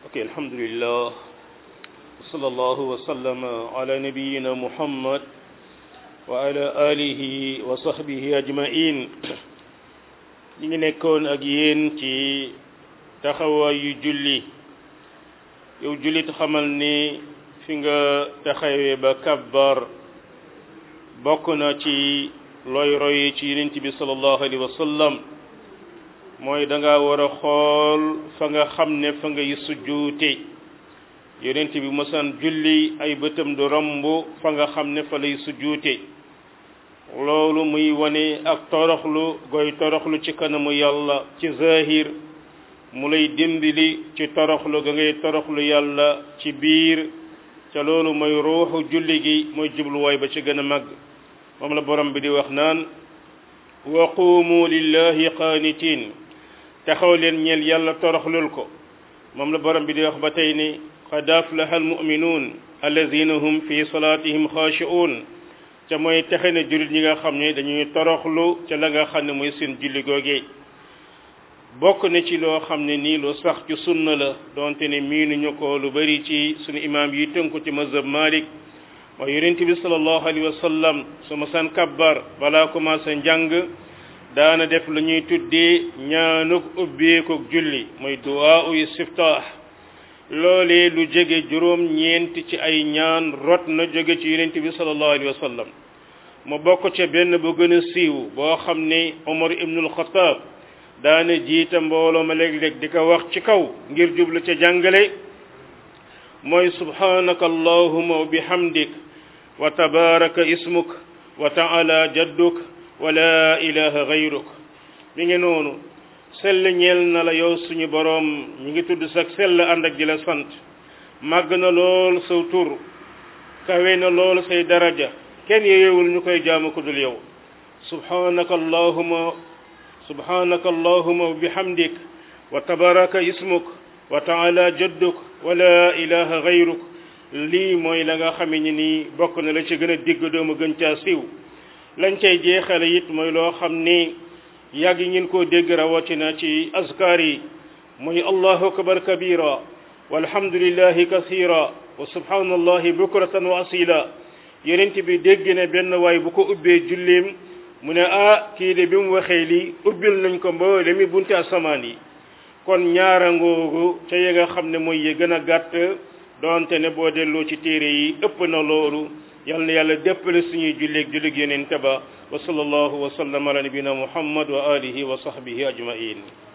ok alhamdulillah sallallahu wa sallama ala nabiyina muhammad wa ala alihi wa sahbihi ajmain ñi ngi nekkoon ak yéen ci taxawaayu julli yow jullit xamal ni fi nga taxawee ba kabbar bokk na ci looy roy ci yonent bi sallallahu alayhi wa sallam mooy da nga war a xool fa nga xam ne fa ngay sujjuute yonent bi mosaan julli ay bëtam du romb fa nga xam ne fa lay sujjuute loolu muy wane ak toroxlu goy toroxlu ci kanamu yàlla ci zahir mu lay dimbali ci toroxlu ga ngay toroxlu yàlla ci biir ca loolu mooy ruuxu julli gi mooy jubluwaay ba ci gën a màgg moom la borom bi di wax naan wa quumu lillahi qaanitiin taxaw leen ñeel yàlla toroxlul ko moom la borom bi di wax ba tey ni qad aflaha almuminuun alladina hum fi salaatihim xaashi'uun ca mooy texe na jullit ñi nga xam ne dañuy toroxlu ca la nga xam ne mooy seen julli googee bokk na ci loo xam ne nii lu sax ci sunna la donte ne miinuñu ko lu bari ci sunu imaam yi tënku ci mazhab Malik mooy yonent bi sallallahu alayhi wa sallam su ma san kabbar balaa commencé njàng daana def lu ñuy tuddee ñaanuk ubbeekuk julli mooy duwaa uy siftaax loolee lu jege juróom ñeent ci ay ñaan rot na jóge ci yonent bi sallallahu alayhi wa sallam mu bokk ca benn bu gën a siiw boo xam ne Omar ibnul Xataab daana jiita mbooloo ma léeg-léeg di ko wax ci kaw ngir jublu ca jàngale mooy subhanaka allahuma wa bihamdik wa tabaraka ismuk wa taala jadduk wa la ilaha gayruk mi ngi noonu sell ñeel na la yow suñu boroom ñi ngi tudd sax sell ànd ak di la sant màgg na lool saw tur kawe na lool say daraja kenn yeewul ñu koy jaamu ko dul yow subhanaka allahuma subhanaka allahuma wa bihamdik wa tabaraka ismuk wa taala jadduk wa la ilaha gayruk lii mooy la nga xame ni nii bokk na la ci gën a digg doomu gën caa siiw lañ cay jeexale it mooy loo xam ni yàgg ngeen koo dégg rawatina ci azkar yi mooy allahu akbar kabira walhamdulillahi kasira wa subhanallahi bukratan wa asila yonent bi dégg ne benn waay bu ko ubbee julleem mu ne ah kii de bi mu waxee lii ubbil nañ ko mboole mi bunte asamaan yi kon ñaara ngoogu ca ya nga xam ne mooy yi gën a gàtt doonte ne boo delloo ci téere yi ëpp na loolu yal na yàlla déppale suñuy julleeg julleeg yonent ba wa sallallahu wa sallam ala nabina muhammad wa alihi wa sahbihi ajmain